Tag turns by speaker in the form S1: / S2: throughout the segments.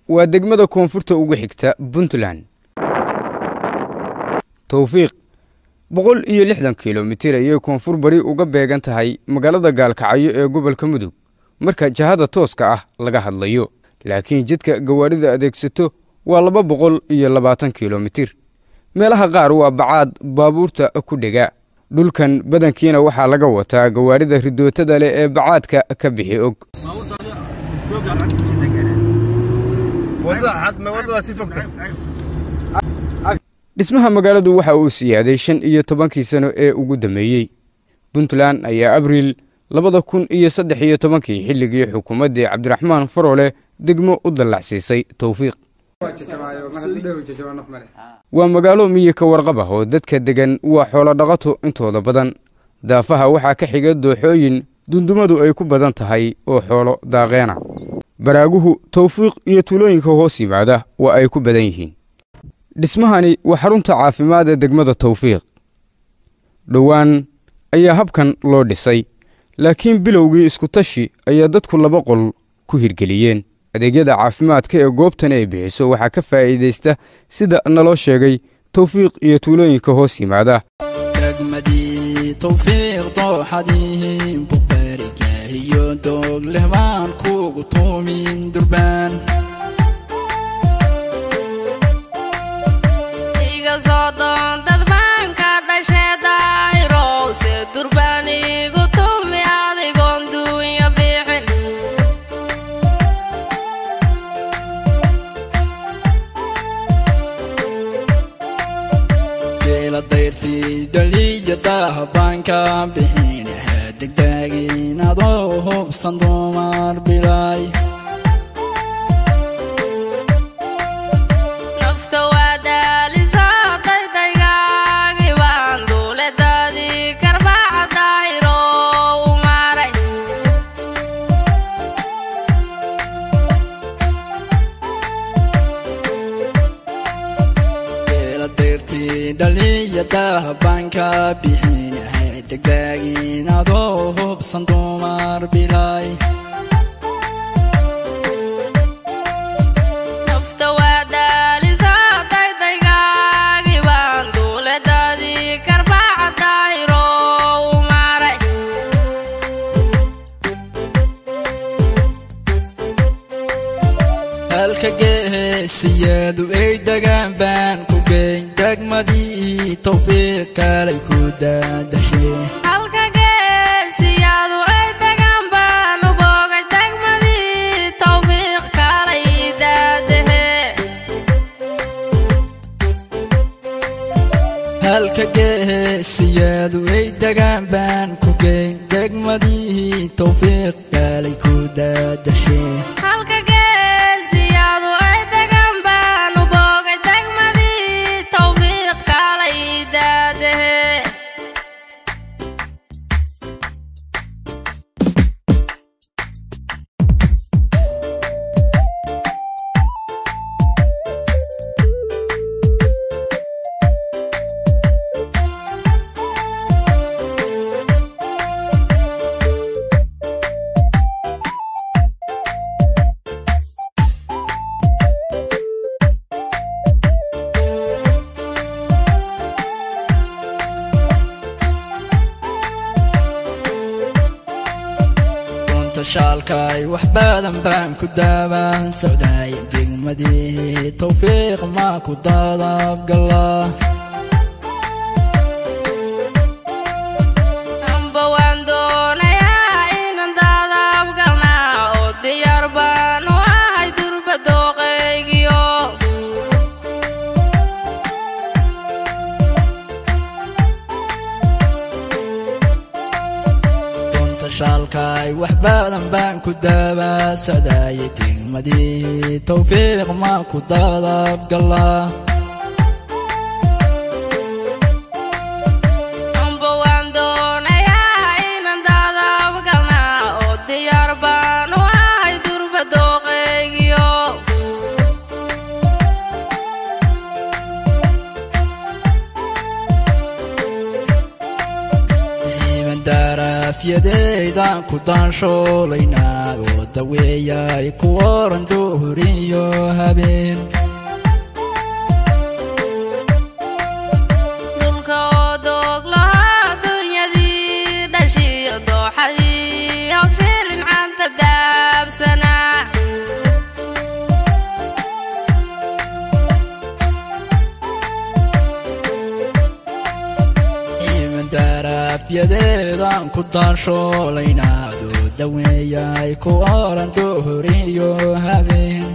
S1: waa degmada koonfurta ugu xigta puntland towfiiq boqol iyo lixdan kilomitir ayay koonfur bari uga beegan tahay magaalada gaalkacyo ee gobolka mudug marka jahada tooska ah laga hadlayo laakiin jidka gawaarida adeegsato waa laba boqol iyo labaatan kilomitir meelaha qaar waa bacaad baabuurta ku dhega dhulkan badankiina waxaa laga wataa gawaarida ridootada leh ee bacaadka ka bixi og dhismaha magaaladu waxa uu siyaaday shan iyo tobankii sano ee ugu dambeeyey puntland ayaa abriil labada kun iyo saddex iyo tobankii xilligii xukuumaddii cabdiraxmaan farole degmo u dallacsiisay towfiiq waa magaalo miyi ka warqab ah oo dadka deggan waa xoolo dhaqato intooda badan daafaha waxaa ka xiga dooxooyin dundumadu ay ku badan tahay oo xoolo daaqeena baraaguhu towfiiq iyo tuulooyinka hoos yimaada waa ay ku badan yihiin dhismahani waa xarunta caafimaad ee degmada towfiiq dhowaan ayaa habkan loo dhisay laakiin bilowgii iskutashi ayaa dadku laba qol ku hirgeliyeen adeegyada caafimaadka ee goobtan ay bixiso waxaa ka faa'iidaysta sida naloo sheegay towfiiq iyo tuulooyinka hoos yimaada
S2: degmadii towfiiq dooxadii buqbaarigaahiyo doog leh baan kugu tuumin durbaan
S3: iga soo doon dad baan ka dhashee daahirowse durbaan igu tumi adigoon duunya bixin
S2: geela dayrtii dhaliya dahabaan ka bixin degdaagin adoo hubsan dumar bilay
S3: nafta waa daalisaa daydaygaagi baan duuledadii karbaaca daahirow maray
S2: geela dayrtii dhaliya dahabaan ka bixin degdaagin adoo hubsan dumar bilay
S3: nafta waa daalisaa daydaygaagi baan duuledadii karbaaca daahirow maray
S2: halka geesiyadu ay degaan baan ku geyn degmadii towfiiq kalay ku daadashe
S3: halka geesiyaadu ay degaan baan u boogay degmadii towfiiq kalay daadahe
S2: halka geesiyadu ay degaan baan ku geyn degmadii towfiiq kalay ku daadashe
S3: halka geesiyaadu ay degaan baan u boogay degmadii towfiiq kalay daadahe
S2: runta shaalkay wax badan baan ku daabaan socdaay degmadii towfiiq maa ku dadabgala
S3: amba waan doonayaa inaan daadaabgalnaa oo diyaar baan u ahay durba dooqaygiyo
S2: runta shaalkay wax badan baan ku daabaa socdaay degmadii towfiiq maa ku dadabgala
S3: amba waan doonayaa inaan daadaabgalnaa oo diyaar baan u ahay durba dooqaygiyo
S2: iman daaraafyadeydaan ku daanshoolaynaa oo daweeyay ku oran duhuriyo habeen
S3: dhulka oo doog lahaa dunyadii dhashiyo dooxadii hogshirin canta daabsanaa
S2: imandarafyadeedan ku daashoolaynaado daweeyay ku oran duhuriyo habeen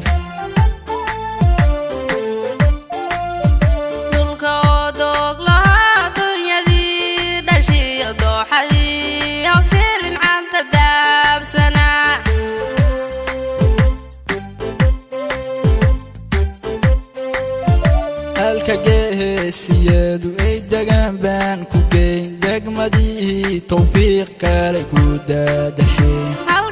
S3: dhulka oo doog lahaa dunyadii dhashiyo dooxadii hogshirin canta daabsanaa
S2: halka geesiyeedu ay degaan baan ku geyn degmadii towfiiq kale ku daadashay